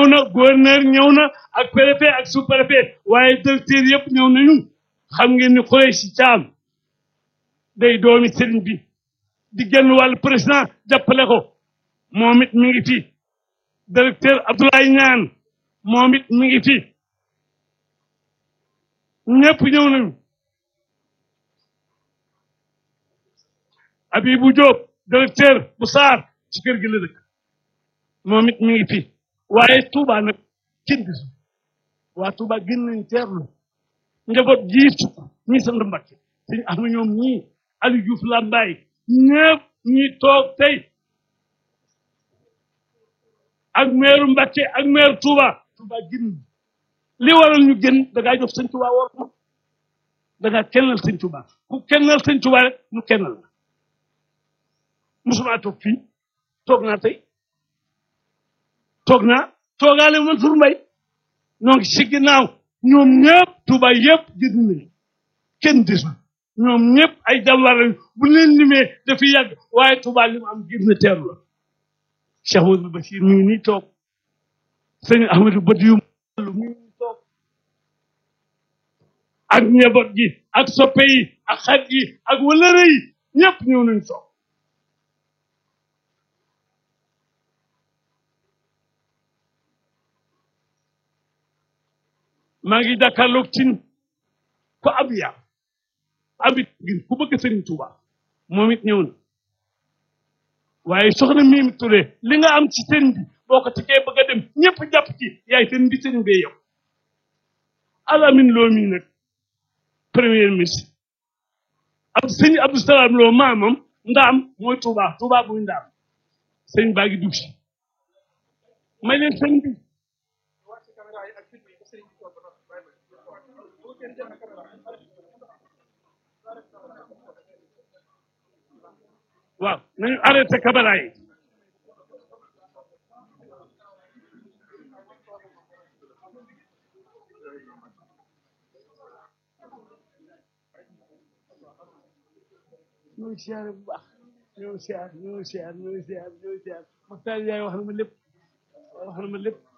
ñëw na gouverneur ñëw na ak préfet ak sous préfet waaye directeur yëpp ñëw nañu xam ngeen ni Khoureychi Thiam day doomi sëriñ bi di genn wàllu président jàppale ko moom it mi ngi fi directeur Abdoulaye Niane moom it mi ngi fi ñëpp ñëw nañu Abibou Diop directeur bu Saar ci kër gi la dëkk moom it mi ngi fi waaye Touba nag kenn gisu waa Touba gën nañ teerlu njaboot jii sukk ñi sant Mbakke suñu am na ñoom ñii Aliou Diouf Lambaye ñëpp ñi toog tey ak meeru Mbakke ak meeru Touba Touba gën li waral ñu gën da ngaa jox sëñ Touba war ma da ngaa kennal sëñ Touba ku kennal sëñ Touba rek ñu kennal la musuma toog fii toog naa tey toog naa toogaale Mansour Mbaye ñoo ngi si ginnaaw ñoom ñëpp Touba yëpp gis nañu kenn desul ñoom ñëpp ay jàmbaar lañu bu leen limee dafiy yàgg waaye Touba li mu am gis na teeru la Cheikh Amadou Bachir mi ngi nii toog sëñ Ahmadou Badiou mi ngi nii toog ak njaboot gi ak soppe yi ak xarit yi ak wëlëre yi ñëpp ñëw nañu toog maa ngi jàkkaarloog cin ko ab yar abit gin ku bëgg sëriñ Tuuba moom it ñëw na waaye soxna Mimi Touré li nga am ci sëriñ bi boo ko tegee bëgg a dem ñëpp jàpp ci yaay sëriñ bi sëriñ bee yow alamin loo mii nag premier ministre ab sëñ Abdou Salaam loo maamam ndaam mooy Tuuba Tuuba buy ndaam sëñ baa ngi dugg si may leen sëñ bi waaw nañu arrêté caméra yi ñoo ngi siyaare bu baax ñoo ngi siyaar ñoo ngi siyaar ñoo ngi siyaar ñoo ngi siyaar Maxtaar yaay wax na ma lépp wax na ma lépp